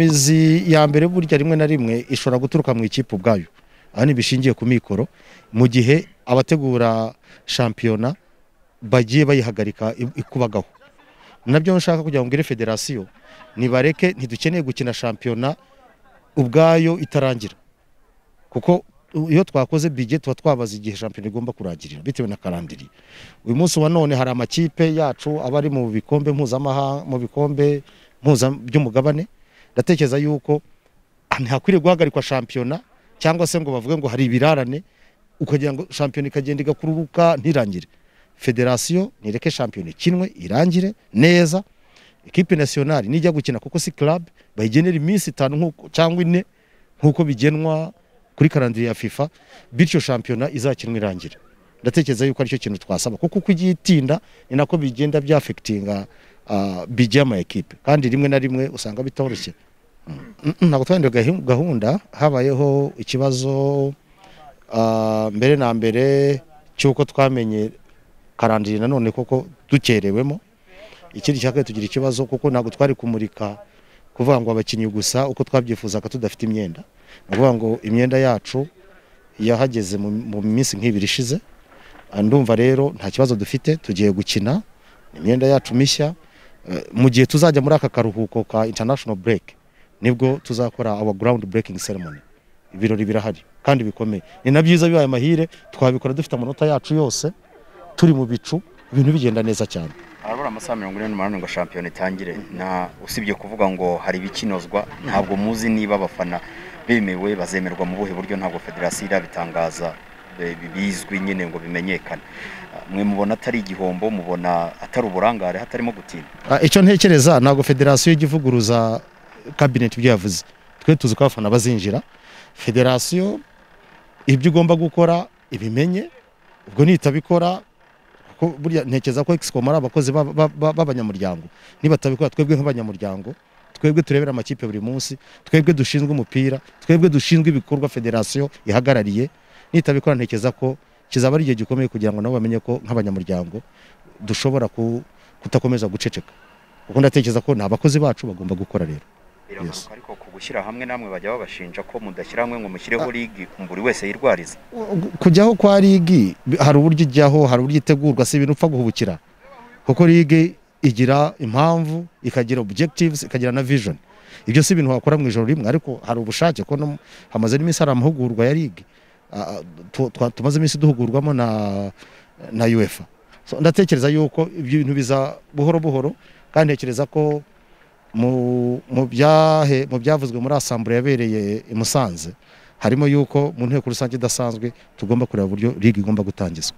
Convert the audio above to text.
imbogamizi ya mbere burya rimwe na rimwe ishobora guturuka mu ikipe ubwayo ahanini bishingiye ku mikoro mu gihe abategura shampiyona bagiye bayihagarika i- ikubagaho nabyo nshaka kugira ngo mbwire federasiyo nibareke ntidukeneye gukina shampiyona ubwayo itarangira kuko iyo twakoze bije tuba twabaza igihe shampiyona igomba kurangirira bitewe na karandiri uyu munsi wa none hari amakipe yacu aba ari mu bikombe mpuzamahanga mu bikombe mpuza by'umugabane ndatekereza yuko ntihakwiriye guhagarikwa shampiyona cyangwa se ngo bavuge ngo hari ibirarane ukagira ngo shampiyona ikagenda igakururuka ntirangire federasiyo nireke shampiyona ikinwe irangire neza ekipe nasiyonari nijya gukina kuko si club bayigenera iminsi itanu nk'uko- cyangwa ine nk'uko bigenwa kuri karandiri ya fifa bityo shampiyona izakinwa irangire ndatekereza yuko aricyo kintu twasaba kuko uko ugiye itinda ni nako bigenda byafekitinga bijya ama ekipe kandi rimwe na rimwe usanga bitoroshye Mm, mm, ntabwo twahinduye gahi- gahunda habayeho ikibazo ah, mbere na mbere cy'uko twamenye karandiri nanone koko dukerewemo ikindi cya kabiri tugira ikibazo kuko ntabwo twari kumurika kuvuga ngo abakinnyi gusa uko twabyifuzaga tudafite imyenda ni ukuvuga ngo imyenda yacu yahageze mu, mu minsi nk'ibiri ishize Ah, ndumva rero nta kibazo dufite tugiye gukina ni imyenda yacu mishya Eh, mu gihe tuzajya muri aka karuhuko ka international break nibwo tuzakora our ground breaking ceremony ibirori birahari kandi bikomeye ni na byiza bibaye amahire twabikora dufite amanota yacu yose turi mu bicu ibintu bigenda neza cyane harabura amasaha mirongo ine n'umunani ngo shampiyona itangire na usibye kuvuga ngo hari ibikinozwa ntabwo muzi niba abafana bemewe bazemerwa mu buhe buryo ntabwo federasiyo irabitangaza eh, bi- bizwi nyine ngo bimenyekane Ah, mwe mubona atari igihombo mubona atari uburangare hatarimo gutinda Ah, icyo ntekereza ntabwo federasiyo ijya ivuguruza kabineti ibyo yavuze twe tuzi ko abafana bazinjira federasiyo ibyo igomba gukora ibimenye ubwo nitabikora kuko burya ntekereza ko excomo ari abakozi ba- ba- ba- b'abanyamuryango nibatabikora twebwe nk'abanyamuryango twebwe turebera amakipe buri munsi twebwe dushinzwe umupira twebwe dushinzwe ibikorwa federasiyo ihagarariye nitabikora ntekereza ko kizaba ari igihe gikomeye kugira ngo nabo bamenye ko nk'abanyamuryango dushobora ku kutakomeza guceceka kuko ndatekereza ko ni abakozi bacu bagomba gukora rero biragaruka ariko ku gushyira hamwe namwe bajya babashinja ko mudashyira hamwe ngo mushyireho ligi buri wese yirwariza kujyaho kwa ligi bi- hari uburyo ijyaho hari uburyo itegurwa si ibintu upfa guhubukira kuko ligi igira impamvu ikagira objectives ikagira na vision ibyo si ibintu wakora mu ijoro rimwe ariko hari ubushake ko no- hamaze n'iminsi hari amahugurwa ya ligi Ah, ah, tu- twa- tumaze iminsi duhugurwamo na na UEFA so, ndatekereza yuko ibyo bintu biza buhoro buhoro kandi ntekereza ko mu mu byahe- mu byavuzwe muri asambure yabereye i Musanze harimo yuko mu nteko rusange idasanzwe tugomba kureba uburyo liga igomba gutangizwa